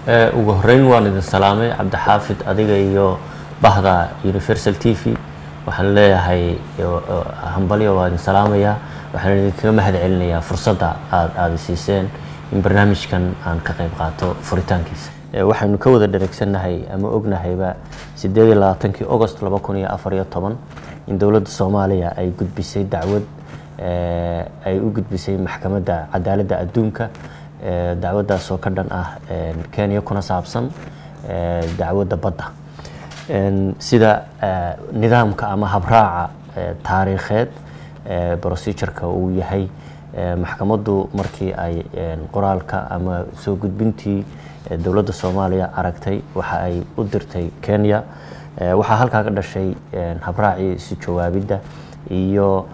ugu horeyn waan idin salaamay cabdixaafid adiga iyo bahda universal t v waxaan leeyahay hambalyo waa idin salaamayaa waxaan idinkaga mahad celinayaa fursadda aad aada siiseen in barnaamijkan aan ka qayb qaato furitaankiisa waxaynu ka wada dhareegsannahay ama ognahayba sideed iyo labaatankii agost laba kun iyo afar iyo toban in dowladda soomaaliya ay gudbisay dacwad ay u gudbisay maxkamadda cadaaladda adduunka dacwaddaas oo ka dhan ah kenya kuna saabsan dacwadda badda sida nidaamka ama habraaca taariikheed procedureka uu yahay maxkamaddu markii ay qoraalka ama soo gudbintii dowladda soomaaliya aragtay waxa ay u dirtay kenya waxaa halkaa ka dhashay habraacii isu jawaabidda iyo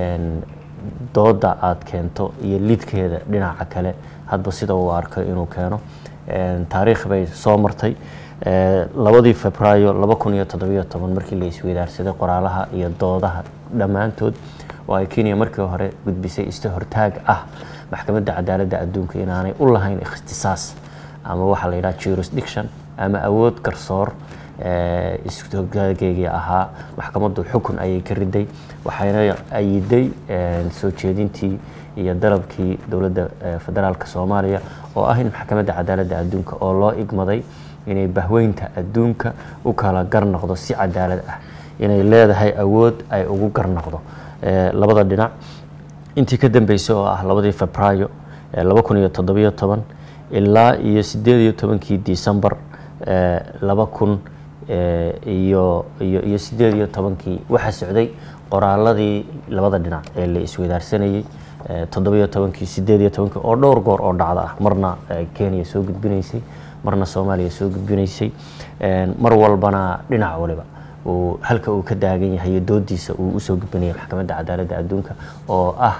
dooda aada keento iyo lidkeeda dhinaca kale hadba sida uu arko inuu keeno taariikh bay soo martay labadii febraayo laba kun iyo toddobiyo toban markii la isweydaarsaday qoraalaha iyo doodaha dhammaantood oo ay kenya markii hore gudbisay ista hortaag ah maxkamadda cadaaladda adduunka inaanay u lahayn ikhtisaas ama waxaa la yidhaha jurisdiction ama awood garsoor ishogaageygai ahaa maxkamaddu xukun ayay ka riday waxayna ayiday soo jeedintii iyo dalabkii dowladda federaalk soomaaliya oo ah in maxkamadda cadaaladda adduunka oo loo igmaday inay bahweynta adduunka u kala garnoqdo si cadaalad ah inay leedahay awood ay ugu garnoqdo labada dhinac intii ka dambeysay oo ah labadii febraayo laba kun iyo toddobiyo toban ilaa iyo sideed iyo tobankii decembar laba kun iyo iyo iyo sideed iyo tobankii waxaa socday qoraaladii labada dhinac ee la isweydaarsanayey toddobiyo tobankii sideed iyo tobankii oo dhowr goor oo dhacda ah marna kenya soo gudbinaysay marna soomaaliya soo gudbinaysay mar walbana dhinac waliba uu halka uu ka daagan yahay doodiisa uu usoo gudbinaya maxkamadda cadaaladda adduunka oo ah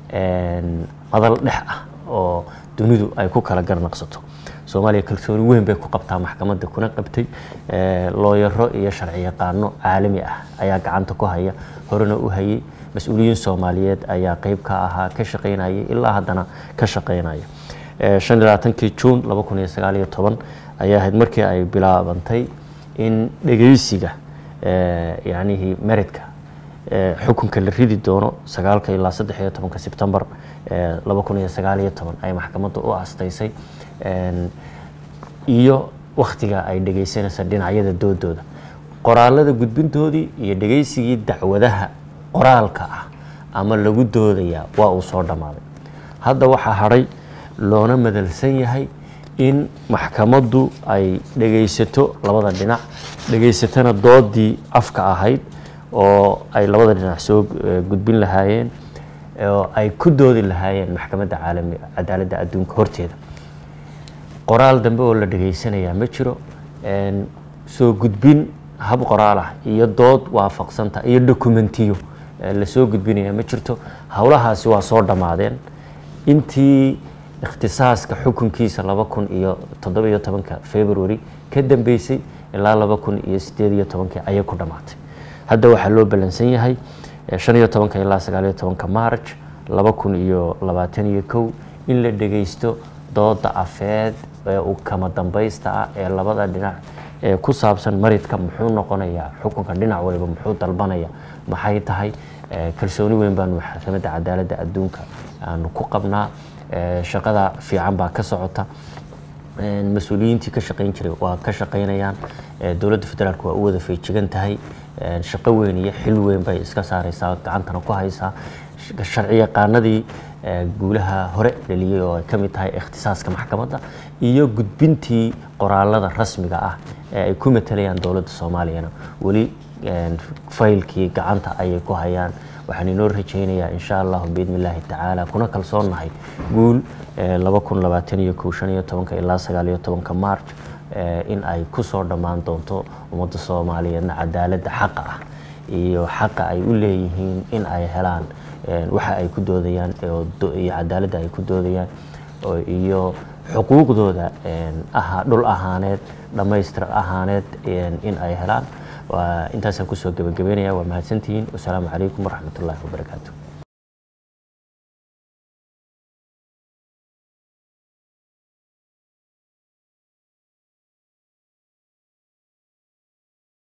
madal dhex ah oo dunidu ay ku kala garnaqsato soomaaliya kalsooni weyn bay ku qabtaa maxkamadda kuna qabtay looyaro iyo sharci yaqaano caalami ah ayaa gacanta ku haya horena u hayay mas-uuliyiin soomaaliyeed ayaa qeyb ka ahaa ka shaqaynaya ilaa haddana ka shaqaynaya shan iyo labaatankii juun laba kun iyo sagaal iyo toban ayaa ahayd markii ay bilaabantay in dhegeysiga yacnihii meridka xukunka la ridi doono sagaalka ilaa saddex iyo tobanka sebtembar laba kun iyo sagaal iyo toban ay maxkamadda u astaysay iyo wakhtiga ay dhegeysanaysa dhinacyada doodooda qoraalada gudbintoodii iyo dhegeysigii dacwadaha qoraalka ah ama lagu doodayaa waa uu soo dhammaaday hadda waxaa hadhay loona madalsan yahay in maxkamaddu ay dhegaysato labada dhinac dhegaysatana doodii afka ahayd oo ay labada dhinac soo gudbin lahaayeen oo ay ku doodi lahaayeen maxkamadda caalami cadaaladda adduunka horteeda qoraal dambe oo la dhegaysanayaa ma jiro soo gudbin hab qoraal ah iyo dood waafaqsanta iyo dokumentiyo lasoo gudbinaya ma jirto howlahaasi waa soo dhammaadeen intii ikhtisaaska xukunkiisa laba kun iyo toddobiyo tobanka february ka dambeysay ilaa laba kun iyo sideed iyo tobankii ayay ku dhammaatay hadda waxaa loo ballansan yahay shan iyo tobanka ilaa sagaaliyo tobanka march laba kun iyo labaatan iyo kow in la dhegeysto dooda afeed ee uu kama dambaysta ah ee labada dhinac ee ku saabsan maridka muxuu noqonayaa xukunka dhinac waliba muxuu dalbanaya maxay tahay kalsooni weyn baanu maxkamadda cadaaladda adduunka aanu ku qabnaa shaqada fiican baa ka socota mas-uuliyiintii ka shaqayn jiray waa ka shaqaynayaan dowladda federaalk waa u wada feejigan tahay shaqo weyn iyo xil weyn bay iska saareysaa gacantana ku haysaa sharci yaqaanadii guulaha hore dhaliyey oo ay ka mid tahay ikhtisaaska maxkamadda iyo gudbintii qoraalada rasmiga ah ee ay ku matalayaan dowladda soomaaliyana weli faylkii gacanta ayay ku hayaan waxaan inoo rajaynayaa insha allahu biidni illaahi tacaala kuna kalsoonnahay guul laba kun labaatan iyo kow shan iyo tobanka ilaa sagaal iyo tobanka march in ay ku soo dhammaan doonto ummadda soomaaliyeedna cadaaladda xaqa ah iyo xaqa ay u leeyihiin in ay helaan waxa ay ku doodayaan iyo cadaaladda ay ku doodayaan iyo xuquuqdooda aha dhul ahaaneed dhammaystir ahaaneed in ay helaan intaasaan kusoo gebagabeynaya waa mahadsantihiin wasalaamu calaykum waraxmat ullaahi wabarakaatu